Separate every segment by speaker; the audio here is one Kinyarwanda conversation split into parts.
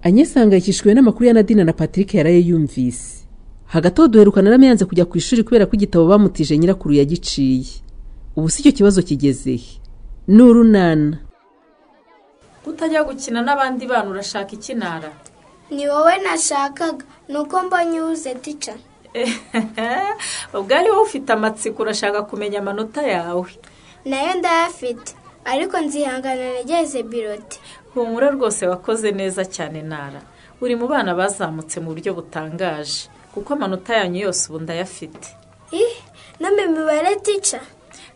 Speaker 1: anyesangayikishijwe n'amakuru ya nadine na patrick yaraye yumvise hagati aho duherukana n'amayanze kujya ku ishuri kubera ko igitabo bamutije nyirakuru yagiciye ubu si icyo kibazo kigeze he ni urunana
Speaker 2: kutajya gukina n'abandi bana urashaka ikinara
Speaker 3: ni wowe nashakaga ni uko mbonye uze tica
Speaker 2: ubwo ari wowe ufite amatsiko urashaka kumenya amanota yawe
Speaker 3: nayo ndayafite ariko nzihangana nageze birote
Speaker 2: humura rwose wakoze neza cyane nara uri mu bana bazamutse mu buryo butangaje kuko amanota yanyu yose ubu ndayafite
Speaker 3: ih no mu mibare tica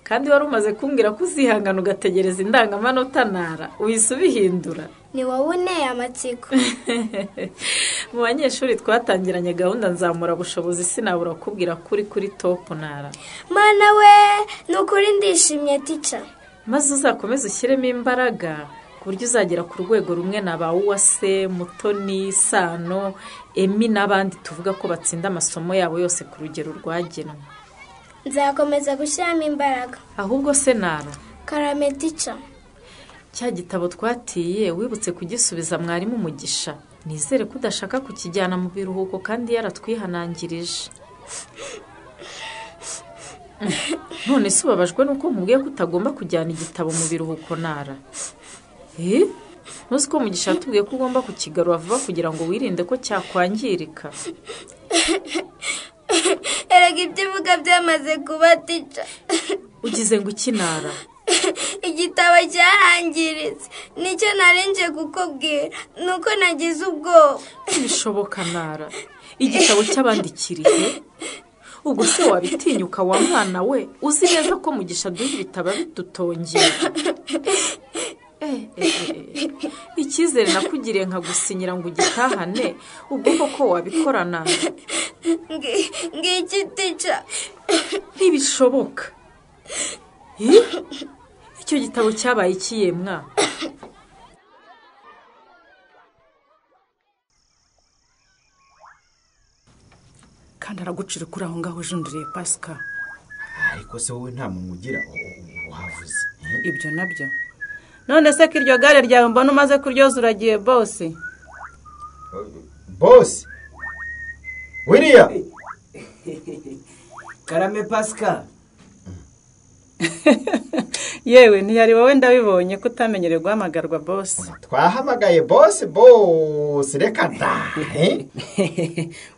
Speaker 2: kandi wari umaze kumbwira ko uzihangana ugategereza indangamanota nara uhise ubihindura
Speaker 3: ni wowe uneye amatsiko
Speaker 2: mu banyeshuri twatangiranye gahunda nzamura bushobozi sinabura kubwira ko uri kuri topu nara
Speaker 3: mana we ni ukuri ndishimye tica
Speaker 2: maze uzakomeze ushyiremo imbaraga ku buryo uzagera ku rwego rumwe na ba uwase mutoni sano emi n'abandi tuvuga ko batsinda amasomo yabo yose ku rugero rwagenwe
Speaker 3: nzakomeza gushyiramo imbaraga
Speaker 2: ahubwo se nara
Speaker 3: karame tica
Speaker 2: cya gitabo twatiye wibutse kugisubiza mwarimu umugisha nizere ko udashaka kukijyana mu biruhuko kandi yaratwihanangirije none se ubabajwe nuko mubwiye ko utagomba kujyana igitabo mu biruhuko nara Eh? ntuzi ko mugisha yatubwiye ko ugomba kukigarura vuba kugira ngo wirinde ko cyakwangirika
Speaker 3: erega ibyo uvuga byamaze kuba tica
Speaker 2: ugize ngo ukinara
Speaker 3: igitabo cyarangiritse nicyo narenje kukubwira ni uko nagize ubwoba
Speaker 2: ntibishoboka nara igitabo cy'abandi kirihe ubwo se wabitinyuka wa mwana we uzi neza ko mugisha duha ibitabo bidutongera Eh, eh, eh. icyizere nakugiriye nkagusinyira ngo ugitahane ubwo koko wabikora nara
Speaker 3: Ngi- ngiki tica
Speaker 2: ntibishoboka Eh? icyo gitabo cyabaye ikiyemwa
Speaker 4: kandi aragucira kuri aho ngaho ujundiriye pasika
Speaker 5: ariko se wowe nta muntu ugira wavuze
Speaker 4: ibyo nabyo none se ko iryo gare ryawe mbona umaze kuryoza uragiye bose
Speaker 5: bose wiriya
Speaker 6: karame pasika
Speaker 4: yewe ntiyari wowe ndabibonye ko utamenyereye guhamagarwa bose
Speaker 5: twahamagaye bose bose reka da eh?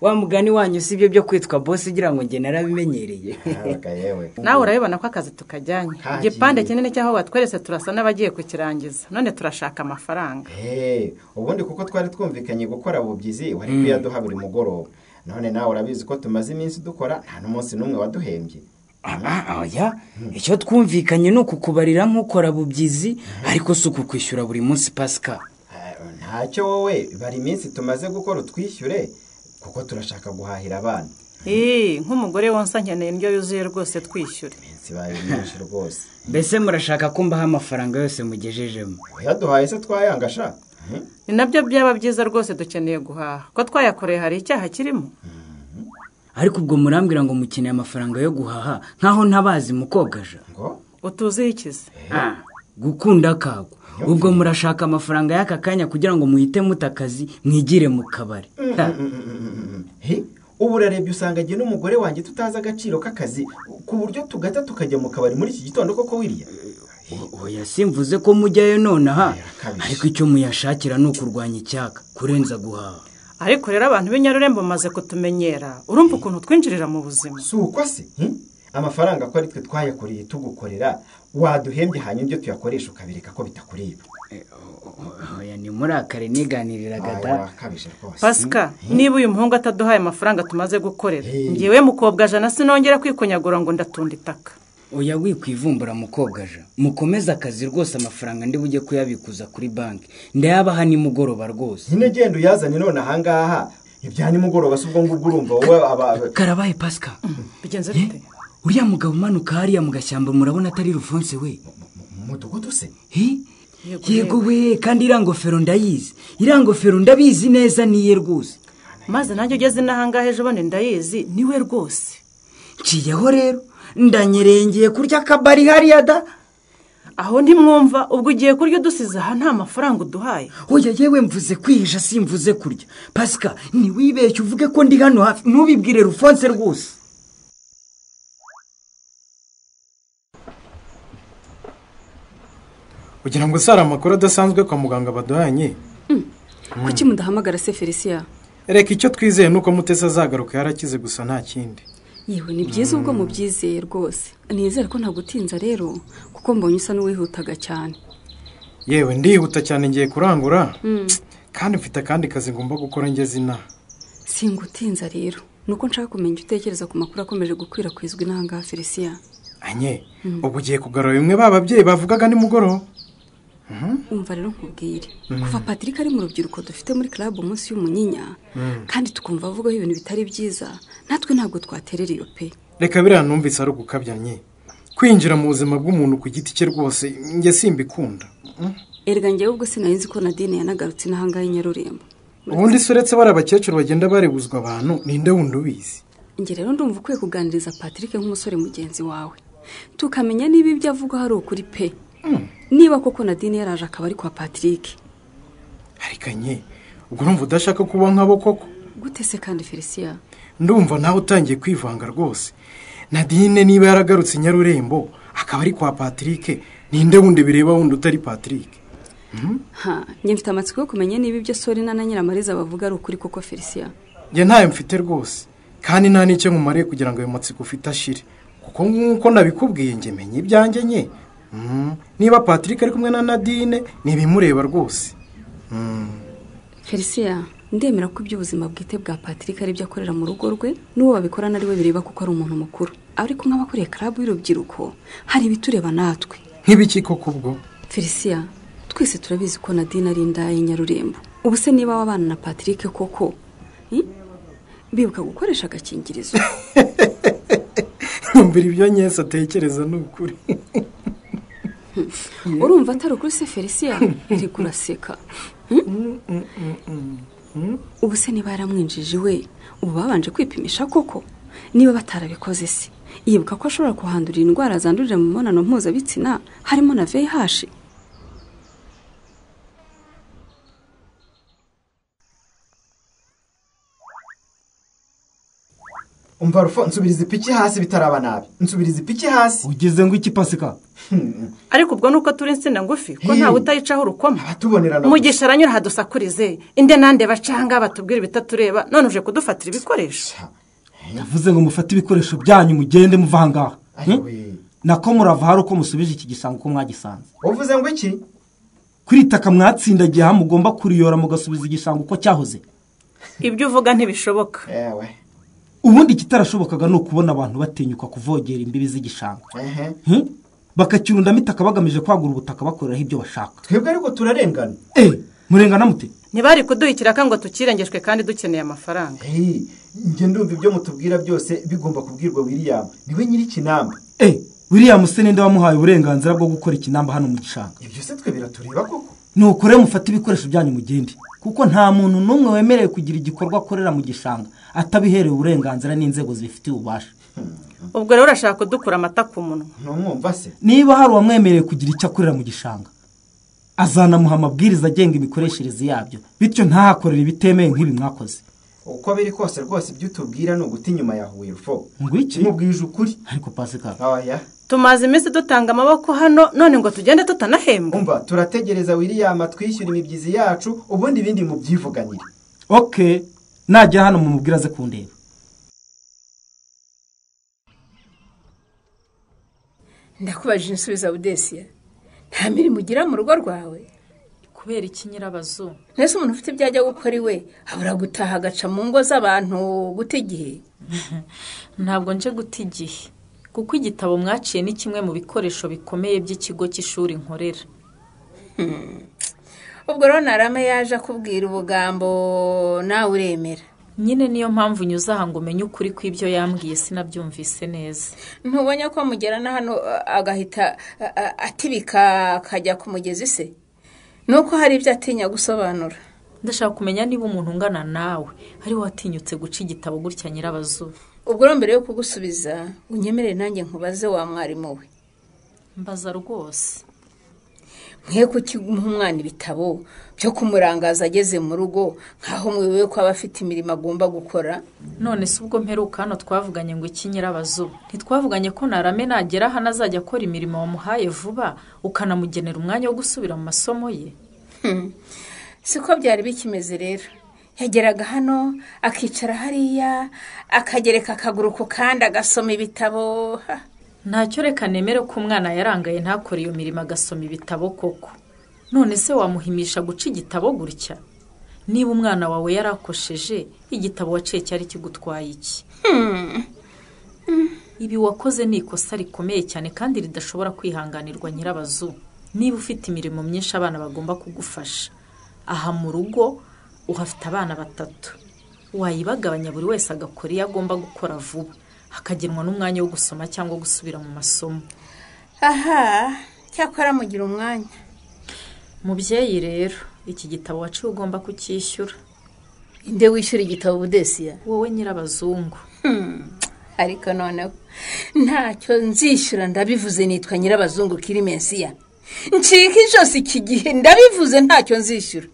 Speaker 6: wa mugani wanyu si byo byo kwitwa bose ugira ngo njye narabimenyereye
Speaker 5: Ahaga yewe
Speaker 4: nawe urabibona ko akazi tukajyanye
Speaker 5: Kagiye.
Speaker 4: igipande kinini cy'aho batweretse turasa n'abagiye kukirangiza none turashaka amafaranga
Speaker 5: Eh, ubundi kuko twari twumvikanye gukora bubyizi wari kuyaduha buri mugoroba none nawe urabizi ko tumaze iminsi dukora nta n'umunsi n'umwe waduhembye
Speaker 6: Ah, oya icyo twumvikanye ni ukukubarira nk'ukora bubyizi ariko si ukukwishyura buri munsi pasika
Speaker 5: Ah, ntacyo wowe bari iminsi tumaze gukora utwishyure kuko turashaka guhahira abana
Speaker 4: Ii, nk'umugore wonsa nkeneye indyo yuzuye rwose twishyure
Speaker 5: iminsi baye myinshi rwose
Speaker 6: mbese murashaka ko mbaha amafaranga yose mugejejemo
Speaker 5: uyaduhaye se twayangasha Eh?
Speaker 4: ni nabyo byaba byiza rwose dukeneye guhaha ko twayakoreye hari icyaha kirimo
Speaker 6: ariko ubwo murambwira ngo mukeneye amafaranga yo guhaha nkaho ntabazi mukogaja
Speaker 5: ngo
Speaker 4: utuziho ikizi
Speaker 6: Ah, gukunda kago ubwo murashaka amafaranga y'aka kanya kugira ngo muhite mutakazi mwigire mu kabari Ha,
Speaker 5: He, ubu urarebye usanga jye n'umugore wanjye tutazi agaciro k'akazi ku buryo tugata tukajya mu kabari muri iki gitondo koko wiriya
Speaker 6: oya simvuze ko mujyayo nonaha
Speaker 5: Birakabije.
Speaker 6: ariko icyo muyashakira ni ukurwanya icyaka kurenza guhaha
Speaker 4: ariko rero abantu b'inyarurembo bamaze kutumenyera urumva ukuntu twinjirira mu buzima
Speaker 5: si uko se he? amafaranga ko ari twe twayakoreye tugukorera waduhembye hanyuma ibyo tuyakoresha ukabireka ko bitakureba
Speaker 6: oya nimurakare niganiriraga da
Speaker 5: akabije rwose
Speaker 4: pasika niba uyu muhungu ataduhaye amafaranga tumaze gukorera
Speaker 5: Hey.
Speaker 4: ngewe mukobwa jana sinongera kwikonyagura ngo ndatunda itaka
Speaker 6: oya wikwivumbura mukobwaja mukomeze akazi rwose amafaranga ndi bujye kuyabikuza kuri banki ndayabaha nimugoroba rwose
Speaker 5: nyine genda uyazane none ahangaha ibya nimugoroba si ubwo ngubwo urumva wowe aba-
Speaker 6: karabaye pasika
Speaker 4: bigenze bite
Speaker 6: uriya mugabo umanuka hariya mu gashyamba murabona atari rufonse we
Speaker 5: mu mudugudu se
Speaker 6: Hi?
Speaker 4: Yego,
Speaker 6: yego we kandi iriya ngofero ndayizi iriya ngofero ndabizi neza niye rwose
Speaker 4: maze nanjye ugeze n'ahangaha ejo bundi ndayizi niwe rwose
Speaker 6: nciyeho rero ndanyerengeye kurya akabari hariya da
Speaker 4: aho ntimwumva ubwo ugiye kurya udusize aha nta mafaranga uduhaye
Speaker 6: oya yewe mvuze kwihisha simvuze kurya pasika ntiwibeshye uvuge ko ndi hano hafi ntubibwire rufonse rwose
Speaker 7: kugira ngo usare amakuru adasanzwe kwa muganga baduhanye
Speaker 8: kuki mudahamagara se felisiya
Speaker 7: reka icyo twizeye ni uko mutesi azagaruka yarakize gusa nta kindi
Speaker 8: yewe ni byiza ubwo mubyizeye rwose nizere ko ntagutinza rero kuko mbonye usa n'uwihutaga cyane
Speaker 7: yewe ndihuta cyane ngiye kurangura kandi mfite akandi kazi ngomba gukora ngeze inaha
Speaker 8: singutinza rero nuko nshaka kumenya icyo utekereza ku makuru akomeje gukwirakwizwa inanga felisiya
Speaker 7: anye ubu ugiye kugarura bimwe ba babyeyi bavugaga nimugoroba
Speaker 8: umva rero nkubwire kuva patrick ari mu rubyiruko dufite muri club umunsi y'umunyinya kandi tukumva avugaho ibintu bitari byiza natwe ntabwo twaterera iyo pe
Speaker 7: reka biriya numvise ari ugukabya nye kwinjira mu buzima bw'umuntu ku giti cye rwose njye simbikunda
Speaker 8: erega njyewe ubwo sinarinzi ko nadine yanagarutse n'ahangaha i nyarurembo
Speaker 7: ubundi se uretse bari abakecuru bagenda baribuzwa abantu ninde wundi ubizi
Speaker 8: njye rero ndumva ukwiye kuganiriza patrick nk'umusore mugenzi wawe tukamenya niba ibyo avuga hari ukuri pe niba koko nadine yaraje akaba ari kwa patrick
Speaker 7: ariko nye ubwo urumva udashaka kuba nk'abo koko
Speaker 8: gute se kandi felisiya
Speaker 7: ndumva nawe utangiye kwivanga rwose nadine niba yaragarutse i nyarurembo akaba ari kwa patrick ninde wundi bireba wundi utari patrick
Speaker 8: ha njye mfite amatsiko yo kumenya niba ibyo sori na na nyiramariza bavuga ari ukuri koko felisiya
Speaker 7: njye ntayo mfite rwose kandi nta n'icyo nkumariye kugira ngo ayo matsiko ufite ashire kuko nk'uko nabikubwiye njye menya ibyanjye nye Mm, niba patrick ari kumwe na nadine ntibimureba rwose
Speaker 8: felisiya ndemera ko iby'ubuzima bwite bwa patrick ari byo akorera mu rugo rwe n'uwo babikorana ari we bireba kuko ari umuntu mukuru ariko nk'abakuriye club y'urubyiruko hari ibitureba natwe
Speaker 7: nk'ibiki koko ubwo
Speaker 8: felisiya twese turabizi ko nadine ari indaya nyarurembo ubu se niba wabana na patrick koko hmm? bibuka gukoresha agakingirizo
Speaker 7: yumvira ibyo nyese atekereza ni ukuri
Speaker 8: urumva atari ukuri se felisiya iri kuraseka ubu se niba yaramwinjije iwe ubu babanje kwipimisha koko niba batarabikoze se yibuka ko ashobora kuhandurira indwara zandurira mu mibonano mpuzabitsina harimo na vih
Speaker 5: umva rufo nsubiriza ipiki hasi bitaraba nabi nsubiriza ipiki hasi
Speaker 6: ugeze ngo iki pasika
Speaker 4: ariko ubwo nuko turi insina ngufi ko
Speaker 5: Hey.
Speaker 4: ntawe utayicaho urukoma
Speaker 5: abatubonerana
Speaker 4: mugisha aranyura hadusakurize inde nande bacanga batubwira ibitatureba none uje kudufatira ibikoresho
Speaker 9: yavuze ngo mufate ibikoresho byanyu mugende muva aha ngaha Hmm?
Speaker 5: Ayoye.
Speaker 9: nako murava hari uko musubije iki gisango uko mwagisanze
Speaker 5: uvuze ngo iki
Speaker 9: kuri itaka mwatsindagiye aha mugomba kuriyora mugasubiza igisango uko cyahoze
Speaker 4: ibyo uvuga ntibishoboka
Speaker 5: yewe
Speaker 9: ubundi ikitarashobokaga ni ukubona abantu batinyuka kuvogera imbibi z'igishanga
Speaker 5: ehe
Speaker 9: Hmm? bakakirundamo itaka bagamije kwagura ubutaka bakoreraho ibyo bashaka
Speaker 5: twebwe ariko turarengana
Speaker 9: eee murengana mute
Speaker 4: ntibari kuduha ikiraka ngo tukirengeshwe kandi dukeneye amafaranga
Speaker 5: Hey, njye ndumva ibyo mutubwira byose bigomba kubwirwa william niwe nyir'ikinamba
Speaker 9: eee william se ninde wamuhaye uburenganzira bwo gukora ikinamba hano mu gishanga
Speaker 5: ibyo se twe biratureba koko
Speaker 9: nukore mufate ibikoresho byanyu mugende kuko nta muntu n'umwe wemerewe kugira igikorwa akorera mu gishanga atabiherewe uburenganzira n'inzego zibifitiye ububasha
Speaker 4: ubwo rero urashaka kudukura amata ku munwa
Speaker 5: ntumwumva se
Speaker 9: niba hari uwamwemerewe kugira icyo akorera mu gishanga azanamuha amabwiriza agenga imikoreshereze yabyo bityo ntahakorere ibitemewe nk'ibi mwakoze
Speaker 5: uko biri kose rwose ibyo utubwira ni uguta inyuma ya huye rufo
Speaker 9: ngo iki
Speaker 5: mubwije ukuri
Speaker 9: ariko pasika
Speaker 5: aya
Speaker 4: tumaze iminsi dutanga amaboko hano none ngo tugende tutanahembwa
Speaker 5: umva turategereza william atwishyura imibyizi yacu ubundi ibindi mubyivuganire
Speaker 9: oke najya hano mumubwira aze kundeba
Speaker 10: ndakubajije insubiza budesiye nta mirimo ugira mu rugo rwawe
Speaker 2: kubera iki nyirabazo
Speaker 10: mbese umuntu ufite ibyo ajya gukora iwe abura gutaha agaca mu ngo z'abantu guta igihe
Speaker 2: ntabwo nje guta igihe kuko igitabo mwaciye ni kimwe mu bikoresho bikomeye by'ikigo cy'ishuri nkorera
Speaker 10: ubwo rero narama yaje akubwira ubugambo nawe uremera
Speaker 2: nyine niyo mpamvu unyuze aha ngo umenye ukuri kw'ibyo yambwiye sinabyumvise neza
Speaker 10: ntubonye ko mugera na hano a- agahita a- a- atibika akajya ku mugezi se ni uko hari ibyo atinya gusobanura
Speaker 2: ndashaka kumenya niba umuntu ungana nawe ari we watinyutse guca igitabo gutya nyirabazo
Speaker 10: ubwo rero mbere yo kugusubiza unyemerere nanjye nkubaze wa mwarimu we
Speaker 2: mbaza rwose
Speaker 10: mwe kukimuha umwana ibitabo byo kumurangaza ageze mu rugo nk'aho mwiwe ko aba afite imirimo agomba gukora
Speaker 2: none si ubwo mperuka hano twavuganye ngo iki nyirabazuba ntitwavuganye ko narame nagera hano azajya akora imirimo wamuhaye vuba ukanamugenera umwanya wo gusubira mu masomo ye
Speaker 10: Hmm. siko byari bikimeze rero yageraga hano akicara hariya akagereka akaguru ku kandi agasoma ibitabo Ha,
Speaker 2: ntacyo reka nemere ko umwana yarangaye ntakore iyo mirimo agasoma ibitabo koko none se wamuhimisha guca igitabo gutya niba umwana wawe yarakosheje igitabo waciye cyari kigutwaye iki ibi wakoze ni ikosa rikomeye cyane kandi ridashobora kwihanganirwa nyirabazu niba ufite imirimo myinshi abana bagomba kugufasha aha mu rugo uhafite abana batatu wayibagabanya buri wese agakora iyo agomba gukora vuba hakagenwa n'umwanya wo gusoma cyangwa gusubira mu masomo
Speaker 10: aha cyakora mugira umwanya
Speaker 2: mubyeyi rero iki gitabo waciye ugomba kucyishyura
Speaker 10: inde wishyura igitabo budesiya
Speaker 2: wowe nyirabazungu
Speaker 10: ariko noneho ntacyo nzishyura ndabivuze nitwa nyirabazungu kiri mensiya ncika ijosi iki gihe ndabivuze ntacyo nzishyura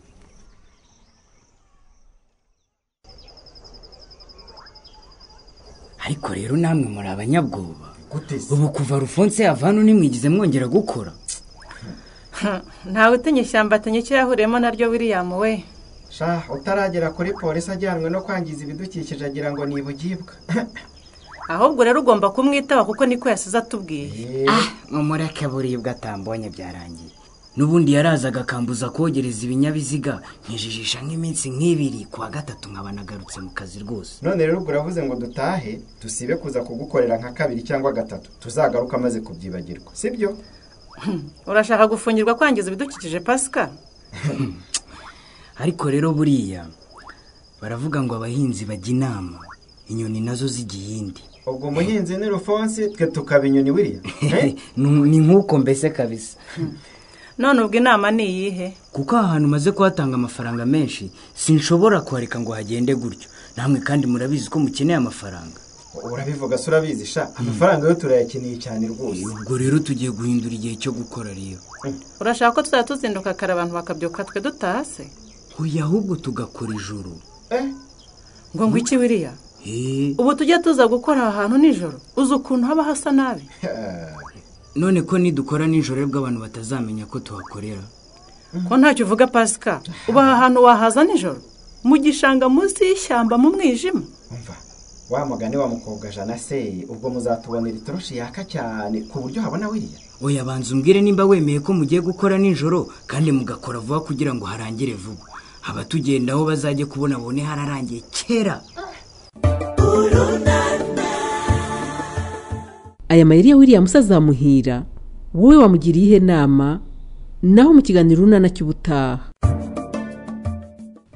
Speaker 6: ariko rero namwe muri abanyabwoba
Speaker 5: gute se
Speaker 6: ubu kuva rufonse yava hano nimwigize mwongera gukora
Speaker 4: ntawe utenye ishyamba atenye icyo yahuriyemo naryo william we
Speaker 5: sha utaragera kuri polisi ajyanwe no kwangiza ibidukikije agira ngo ni ibugibwa
Speaker 4: ahubwo rero ugomba kumwitaho kuko niko yasize atubwiye
Speaker 6: muri akaburibwa atambonye byarangiye n'ubundi yarazaga akambuza kogereza ibinyabiziga nkijijisha nk'iminsi nk'ibiri kuwa gatatu nkaba nagarutse mu kazi rwose
Speaker 5: none rero ubwo uravuze ngo dutahe dusibe kuza kugukorera nka kabiri cyangwa gatatu tuzagaruka amaze kubyibagirwa sibyo
Speaker 4: urashaka gufungirwa kwangiza ibidukikije pasika
Speaker 6: ariko rero buriya baravuga ngo abahinzi bajya inama inyoni nazo zijya iyindi
Speaker 5: ubwo umuhinzi ni rufonsi twe tukaba inyoni wiriya Eh?
Speaker 6: Nu- ni nk'uko mbese kabisa
Speaker 4: none ubwo inama ni iyihe
Speaker 6: kuko aha hantu umaze kuhatanga amafaranga menshi sinshobora kuhareka ngo hagende gutyo namwe kandi murabizi ko mukeneye amafaranga
Speaker 5: urabivuga se urabizi sha amafaranga yo turayakeneye cyane rwose
Speaker 6: ubwo rero tugiye guhindura igihe cyo gukora rero
Speaker 4: urashaka ko tuzajya tuzinduka kare abantu bakabyuka twe dutaha se
Speaker 6: hoya ahubwo tugakora ijoro
Speaker 5: Eh?
Speaker 4: ngo ngo iki wiriya
Speaker 6: Eh,
Speaker 4: ubu tujye tuza gukora aha hantu nijoro uzi ukuntu haba hasa nabi
Speaker 6: none ko nidukora nijoro rero abantu batazamenya ko tuhakorera
Speaker 4: ko ntacyo uvuga pasika ubu aha hantu wahaza nijoro mu gishanga munsi y'ishyamba mu mwijima
Speaker 5: umva wa mugani wa mukobwajana se ubwo muzatubonera itoroshi yaka cyane ku buryo habona wiriya
Speaker 6: oya banza umbwire nimba wemeye ko mugiye gukora nijoro kandi mugakora vuba kugira ngo harangire vuba abatugendaho bazajye kubona bone hararangiye kera
Speaker 1: aya mayeri ya williams azamuhira wowe wamugiriye iyihe nama naho mu kiganiro urunana cy'ubutaha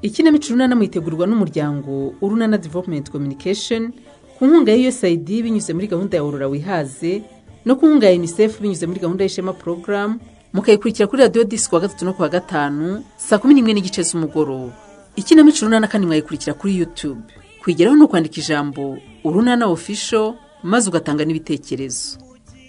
Speaker 1: ikinamico urunana muitegurirwa n'umuryango urunana development communication ku nkunga ya usaid binyuze muri gahunda ya aurora wihaze no ku nkunga ya unicef binyuze muri gahunda y'ishema program mukayikurikira kuri radiyo disi kuwa gatatu no kuwa gatanu saa kumi n'imwe n'igice z'umugoroba ikinamico urunana kandi mwayikurikira kuri youtube kwigeraho ni ukwandika ijambo urunana official maze ugatanga n'ibitekerezo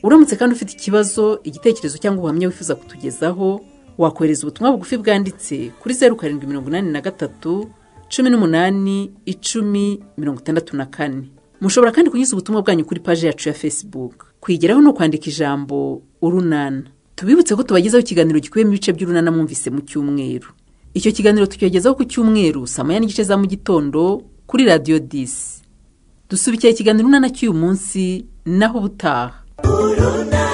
Speaker 1: uramutse kandi ufite ikibazo igitekerezo cyangwa ubuhamya wifuza kutugezaho wakohereza ubutumwa bugufi bwanditse kuri zeru karindwi mirongo inani na gatatu cumi n'umunani icumi mirongo itandatu na kane mushobora kandi kunyuza ubutumwa bwanyu kuri paji yacu ya facebook kwigeraho ni ukwandika ijambo urunana tubibutse ko tubagezaho ikiganiro gikubiyemo ibice by'urunana mwumvise mu cyumweru icyo kiganiro tukigezaho ku cyumweru saa moya n'igice za mu gitondo kuri radiyo disi dusubikira ikiganiro urunana cy'uyu munsi naho ubutaha
Speaker 3: urunana